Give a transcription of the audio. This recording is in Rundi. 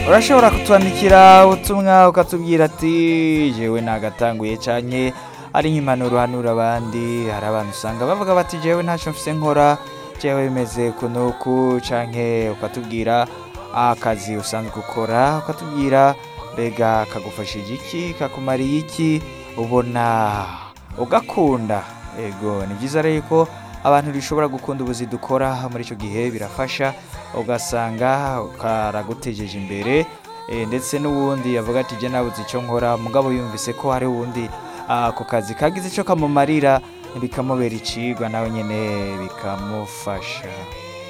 urashobora kutwandikira ubutumwa ukatubwira ati jewe nagatanguye canke ari nk'impanuro hanura abandi hari abantu usanga bavuga bati jewe ntacyo mfise nkora jewe bimeze kunuku canke ukatubwira akazi usanzwe ukora ukatubwira mbega kagufashije iki kakumariye iki ubona ugakunda ego ni byiza rero ko abantu bishobora gukunda ubuzi dukora muri icyo gihe birafasha ugasanga karagutejeje imbere eh, ndetse n'uwundi yavuga ati jye nabuze icyo nkora mugabo yumvise ko hari uwundi ah, ako kazi kagize icyo kamumarira bikamubera icigwa nawe nyine bikamufasha